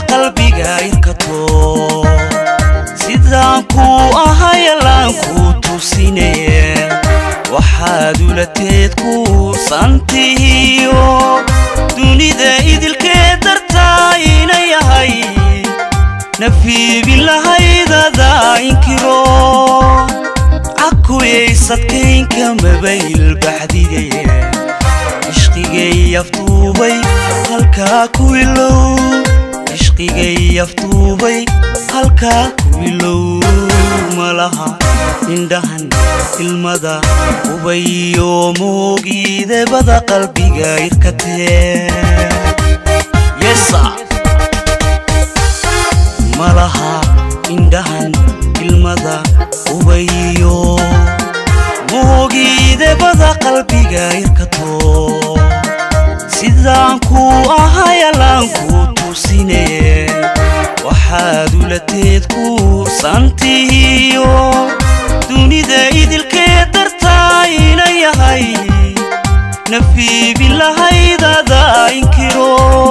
qalbiga irkato sidaan kuu ahayalaan kuu tusinaye waxaad ulateed kuursantihiyo dunida idilkee dartaa ina yahay nafiibin lahaydada inkiro cakuyaysadkaynka mabayl baxdigaye ishqigay aftuubay halkaa ku ilow ishqigay aftuubay halkaa ku ilow malaha indhahan ilmada ubayo moogiidebada qalbiga irkatee malaha indhahan ilmada ubayo moogiidebada qalbiga irkato sidaan kuu ahayalaan kuu tusinaye waxaad ulateed kuursantihiyo dunida idilkee dartaa ina yahay nafiibin lahaydada inkiro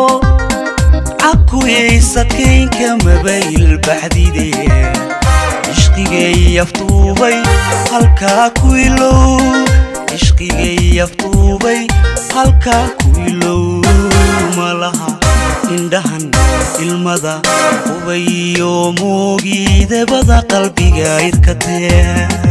cakuyaysadkaynka mabayl baxdidaye ishqigay aftuubay halkaa ku ilow ishqigay aftuubay halkaa ku ilow malaha indhahan ilmada ubayo moogiidebada qalbiga irkatee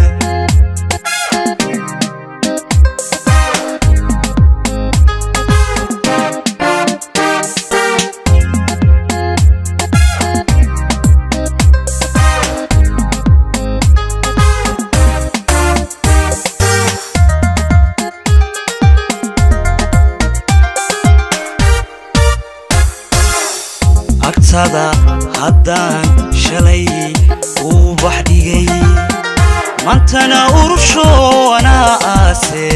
agtada haddaan shalay uu bax dhigay mantana urusho anaa aase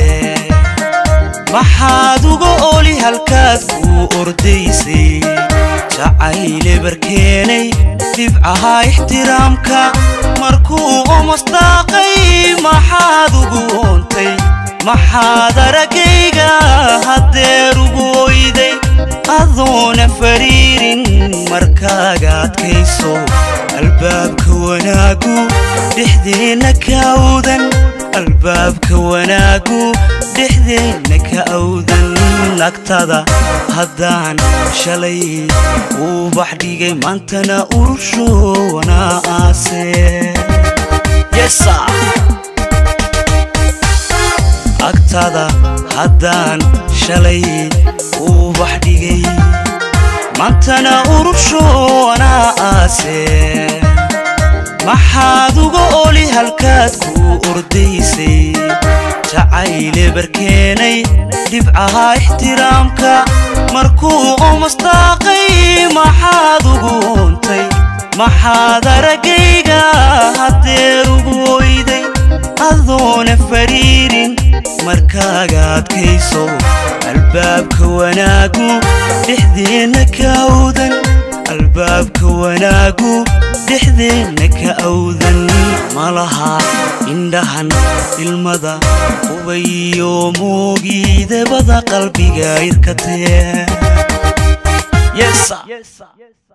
maxaad uga oli halkaad kuu ordaysay jacayle barkeenay dhibcaha ixtiraamka markuu omasdaaqay maxaad ugu oontay maxaad aragayga haddeer ugu oyday adoona fariirin markaaga adkayso albaabka wanaagu dhexdeenna ka awdan albaabka wanaagu dhexdeenna ka awdan nagtada haddaan shalay uu bax dhigay maantana urusho wanaa aase agtada haddaan shalay uu bax dhigay maantana urusho anaa aase maxaad uga oli halkaad kuu ordaysay jacayle barkeenay dhibcaha ixtiraamka markuu omasdaaqay maxaad ugu oontay maxaad aragayga haddeer ugu oyday adoona fariirin markaaga adkayso albaabka wanaagu dhexdeenna ka awdan albaabka wanaagu dhexdeenna ka awdan malaha indhahan ilmada ubayo moogiidebada qalbiga irkatee